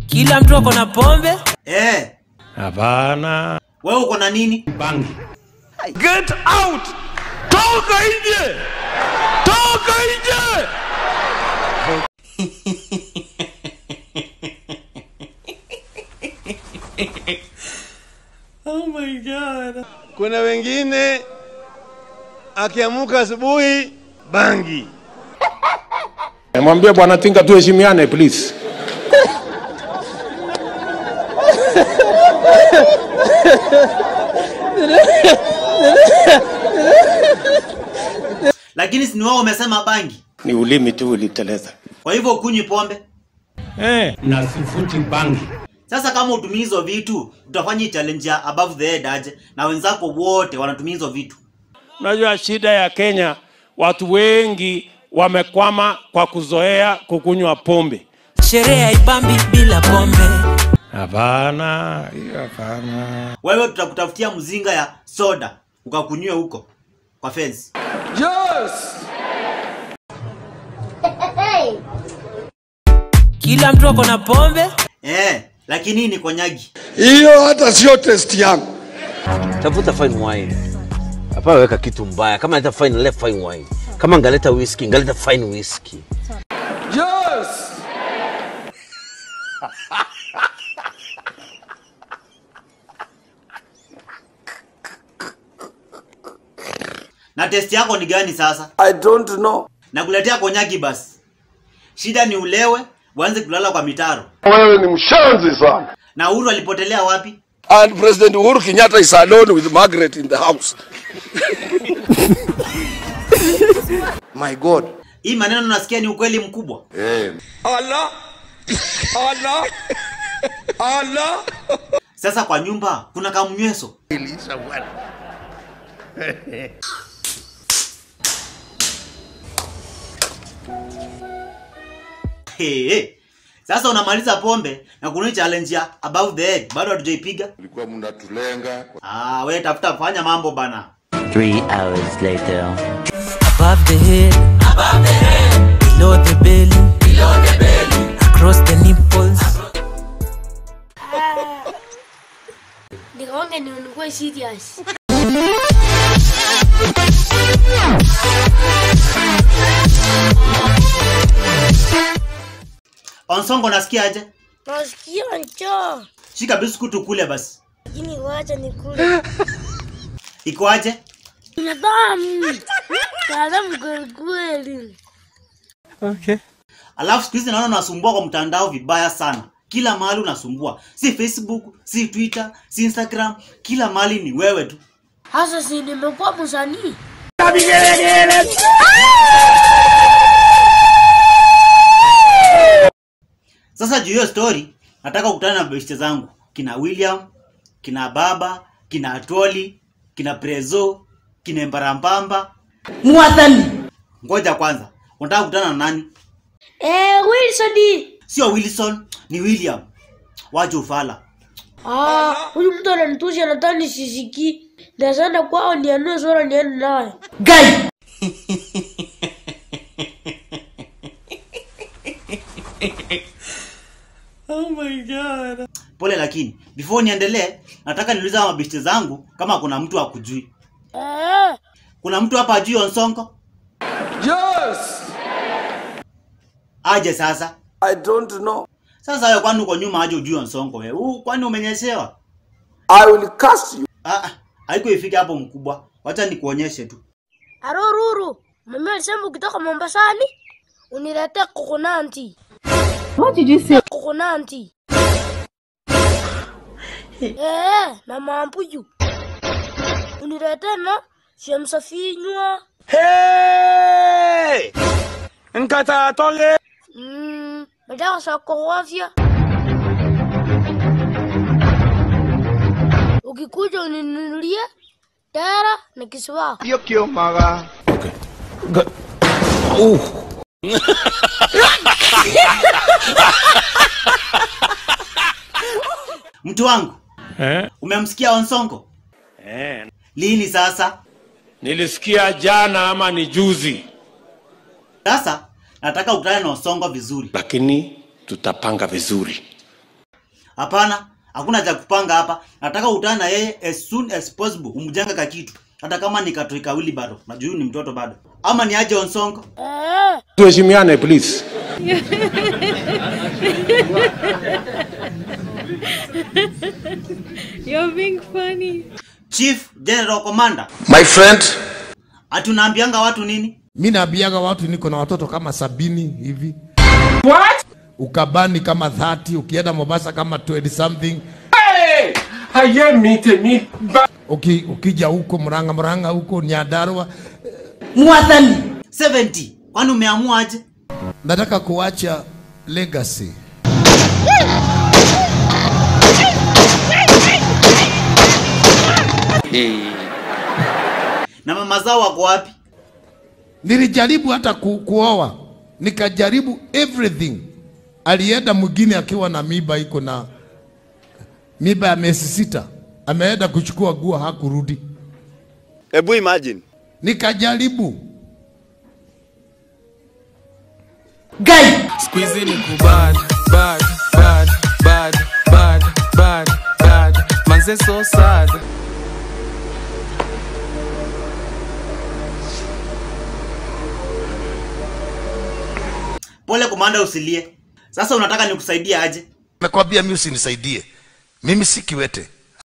Kila mtu ako na pombe. Eh, Hapana. wewe uko na nini? Bangi. Get out! Toka nje! Toka nje! oh my god. Kuna wengine akiamuka asubuhi bangi. Mwambie bwana Tinga tuheshimiane please. Lakini si ni wewe umesema bangi. Ni ulimi tu uliteleza. Kwa hivyo ukunywi pombe. Eh, na sifuti bangi. Sasa kama utumii hizo vitu, utafanya hii challenge ya above the head aje na wenzako wote wanatumia hizo vitu. Unajua shida ya Kenya, watu wengi wamekwama kwa kuzoea kukunywa pombe. Sherehe haibambi bila pombe. Hapana, hiyo hapana. Wewe tutakutafutia mzinga ya soda ukakunywe huko kwa fence. Kila mtu ako na pombe. Eh, lakini hii ni konyagi. Hiyo hata sio test yangu. tafuta fine wine hapana weka kitu mbaya kama naleta fine let fine wine kama ngaleta whisky ngaleta fine whisky Na test yako ni gani sasa? I don't know. Nakuletea konyagi basi. Shida ni ulewe, uanze kulala kwa mitaro. Wewe ni mshanzi sana. Na Uhuru alipotelea wapi? And President Uhuru Kenyatta is alone with Margaret in the house. My God. Hii maneno nasikia ni ukweli mkubwa. Allah. Allah. Allah. Sasa kwa nyumba kuna kamnyweso. Hey, hey. Sasa unamaliza pombe na kuna hii challenge ya above the head bado hatujaipiga. Mlikuwa mnatulenga Ah, we tafuta fanya mambo bana. Three hours later. Above the head. Below the belly. Across the nipples. Nikaonge ni nikuwe serious. Onsongo nasikia aje? Nasikia njaa. Shika biskuit ukule basi. Lakini wacha nikule. Iko aje? Ina damu. Ina damu kweli kweli. Alafu siku hizi naona unasumbua kwa mtandao vibaya sana. Kila mahali unasumbua. Si Facebook, si Twitter, si Instagram, kila mahali ni wewe tu. Hasa si nimekuwa msanii. Sasa juu hiyo story, nataka kukutana na beshte zangu kina William, kina Baba, kina Atoli, kina Prezo, kina Mbarambamba. Mwadhani. Ngoja kwanza, unataka kukutana na nani? Eh, Wilson. Sio Wilson, ni William. Waje ufala. Ah, huyu mtu ananitusha nadhani nisisiki. Ndazana kwao nianue sura niende naye. Oh my god. Pole lakini, before niendelee, nataka niulize hawa mabeshte zangu kama kuna mtu akujui. Eh, Kuna mtu hapa ajui Onsongo? Yes. Aje sasa. I don't know. Sasa wewe kwani uko nyuma aje ujui Onsongo wewe? Huu kwani umenyeshewa? I will cast you. Ah, ah, haiko ifike hapo mkubwa. Wacha nikuonyeshe tu. Aroruru. Mama alisema ukitoka Mombasani uniletee kokonanti. What did you say? Kokonanti. Eh, na mambuyu. Uniletee na shemsa finywa. Hey! Nkata tole. Mm, madawa za kuogofya. Ukikuja uninunulie tera na kiswa. Kio kio maga. Mtu wangu, Eh? umemsikia Onsongo? Eh. Lini sasa? Nilisikia jana ama ni juzi, Sasa nataka ukutane na Onsongo vizuri. lakini tutapanga vizuri. Hapana, hakuna cha kupanga hapa. Nataka utane na yeye as soon as possible, umjenge ka kitu, hata kama ni katoi kawili bado. Najua huyu ni mtoto bado, ama ni aje Onsongo. Eh, Tuheshimiane please. You're being funny. Chief General Commander, My friend, ati unaambianga watu nini? Mi naambiaga watu niko na watoto kama sabini hivi. What? Ukabani kama 30, ukienda Mombasa kama 20 something. Uki, ukija huko Murang'a Murang'a huko Nyandarua, Mwathani 70. Kwani umeamua aje? nataka kuacha legacy. Na mama zao wako wapi? Nilijaribu hata ku, kuoa, nikajaribu everything. Alienda mwingine akiwa na miba iko na miba ya miezi sita, ameenda kuchukua guo, hakurudi. Hebu imagine. Nikajaribu Guy, Squeezy ni kubad, bad, bad, bad, bad, bad, bad. Manze so sad. pole komanda, usilie. Sasa unataka nikusaidie aje? nakwambia mimi usinisaidie. Mimi si kiwete.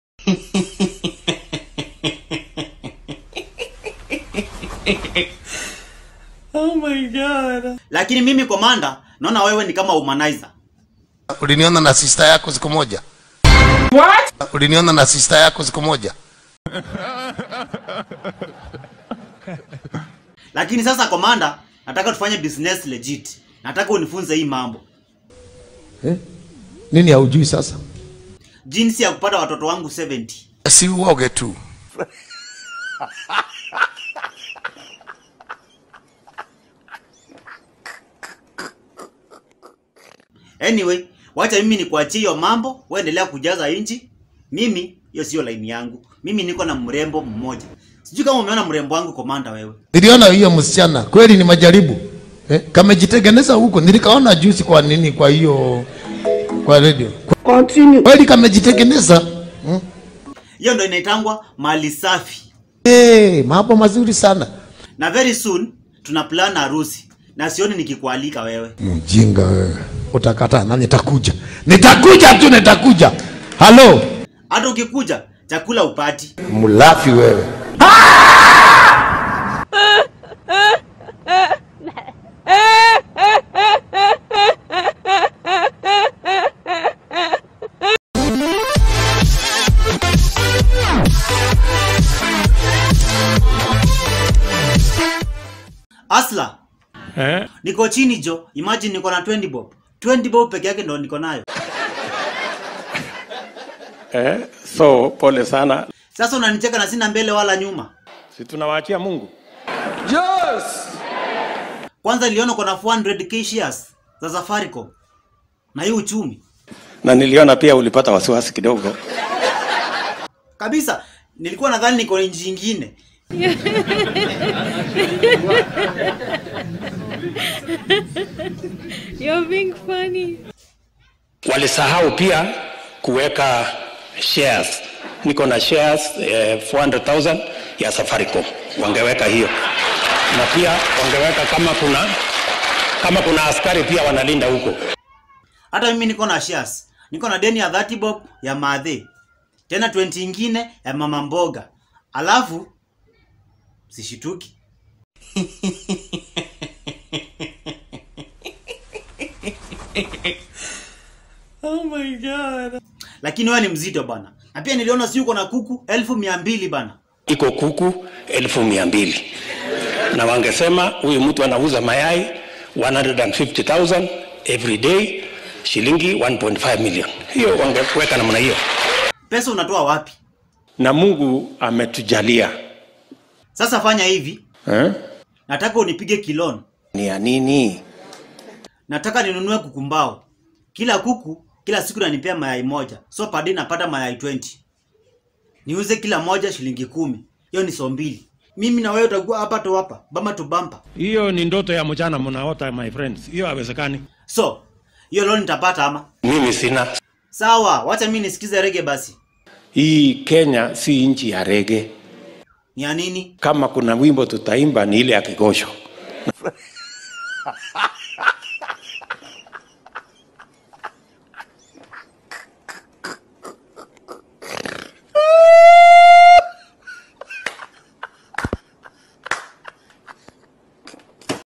Lakini mimi komanda, naona wewe ni kama humanizer. Uliniona na sister yako siku moja. What? Uliniona na sister yako siku moja. Lakini sasa komanda, nataka tufanye business legit. Nataka unifunze hii mambo, eh? Nini haujui sasa? jinsi ya kupata watoto wangu 70. Si uoge tu. Anyway, wacha mimi nikuachie hiyo mambo, wewe endelea kujaza inchi. Mimi hiyo sio line yangu. Mimi niko na mrembo mmoja. Sijui kama umeona mrembo wangu komanda wewe. Niliona hiyo msichana kweli ni majaribu eh? Kamejitengeneza huko, nilikaona juzi. Kwa nini? Kwa hiyo kwa radio kweli kamejitengeneza hmm? Hiyo ndio inaitangwa mali safi. Hey, mambo mazuri sana. Na very soon tuna plan harusi. Na sioni nikikualika wewe. Mjinga wewe, utakataa na nitakuja, nitakuja tu, nitakuja. Halo, Hata ukikuja chakula upati. mlafi wewe. Asla, Eh? niko chini jo. Imagine niko na 20 bob. 20 bob peke yake ndo niko nayo. Eh? So pole sana. Sasa unanicheka na sina mbele wala nyuma. Si tunawaachia Mungu. Kwanza niliona uko na 400k shares za Safaricom. Na hii uchumi. Na niliona pia ulipata wasiwasi kidogo. Kabisa. Nilikuwa nadhani niko nchi nyingine. You're being funny. Walisahau pia kuweka shares. Niko na shares eh, 400,000 ya Safaricom. Wangeweka hiyo. Na pia wangeweka kama kuna kama kuna askari pia wanalinda huko. Hata mimi niko na shares. Niko na deni ya 30 bob ya madhe. Tena 20 ingine ya mama mboga. Alafu sishituki. Oh my god. Lakini wewe ni mzito bana. Na pia niliona si uko na kuku elfu mia mbili bana. Iko kuku elfu mia mbili na wangesema huyu mtu anauza mayai 150,000 every day, shilingi 1.5 million. Hiyo wangeweka namna hiyo. Pesa unatoa wapi? Na Mungu ametujalia Sasa fanya hivi. eh? Nataka unipige kilon. Ni ya nini? Nataka ninunue kuku mbao. Kila kuku kila siku nanipea mayai moja. So per day napata mayai 20. Niuze kila moja shilingi kumi. Hiyo ni so mbili. Mimi na wewe utakuwa hapa tu hapa, bamba tu bamba. Hiyo ni ndoto ya mchana mnaota my friends. Hiyo haiwezekani. So, hiyo loan nitapata ama? Mimi sina. Sawa, wacha mimi nisikize rege basi. Hii Kenya si nchi ya rege. Ni ya nini? Kama kuna wimbo tutaimba ni ile ya kigosho.